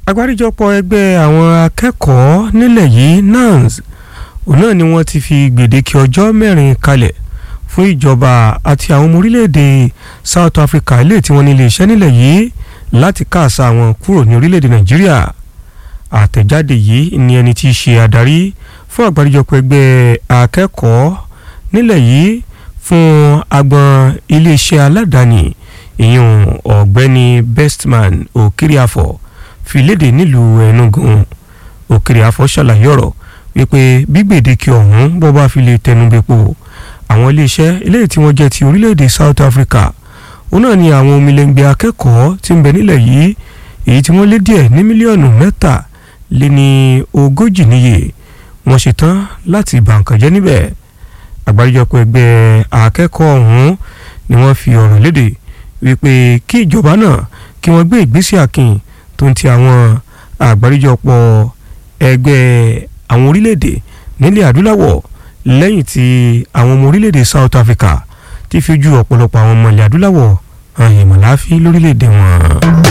agbáríjọpọ̀ ẹgbẹ́ àwọn akẹ́kọ̀ọ́ nílẹ̀ yìí NANS òun náà ni wọ́n ti fi gbèdéke ọjọ́ mẹ́rin kalẹ̀ fún ìjọba àti àwọn ọmọ orílẹ̀-èdè South Africa ilé tí wọ́n ní ilé iṣẹ́ nílẹ̀ yìí láti káàsà wọn kúrò ní orílẹ̀-èdè Nàìjíríà àtẹ̀jáde yìí ni ẹni tí í ṣe adarí fún àgbáríjọpọ̀ ẹgbẹ́ akẹ́kọ̀ọ́ nílẹ̀ yìí fún agbọn iléeṣẹ́ aládàáni ìyún ọ̀gbẹ́ni Bestman Okiriafo fi léde nílùú Enugu Okiriafo ṣàlàyé ọ̀rọ̀ wípé bí gbèdéke ọ̀hún bọ́ bá fi lè tẹnubẹ́pọ̀ àwọn iléeṣẹ́ eléyìí tí wọ́n jẹ́ ti orílẹ̀-èdè South Africa òun náà ni àwọn omilẹ̀ngbẹ̀ akẹ́kọ̀ọ́ tí ń bẹ nílẹ̀ yìí èyí tí wọ́n lé díẹ̀ ní mílíọ̀nù mẹ́ta lé ní ogójì níye wọ́n ṣetán láti bà nǹkan jẹ́ níbẹ̀ àgbáríjọpọ̀ ẹgbẹ́ akẹ́kọ̀ọ́ ọ̀hún ni wọ́n fi ọ̀rọ̀ léde wípé kí ìjọba náà kí wọ́n gbé ìgbésẹ̀ akin tó ń ti àwọn àgbáríjọpọ̀ ẹgbẹ́ àwọn orílẹ̀-èdè nílẹ̀ adúláwọ̀ lẹ́yìn tí àwọn ọmọ orílẹ̀-èdè South Africa ti fi ojú ọ̀pọ̀lọpọ̀ àwọn ọmọ ilẹ̀ adúláwọ̀ hàn ìmọ̀láfí lórílẹ̀-èdè wọn.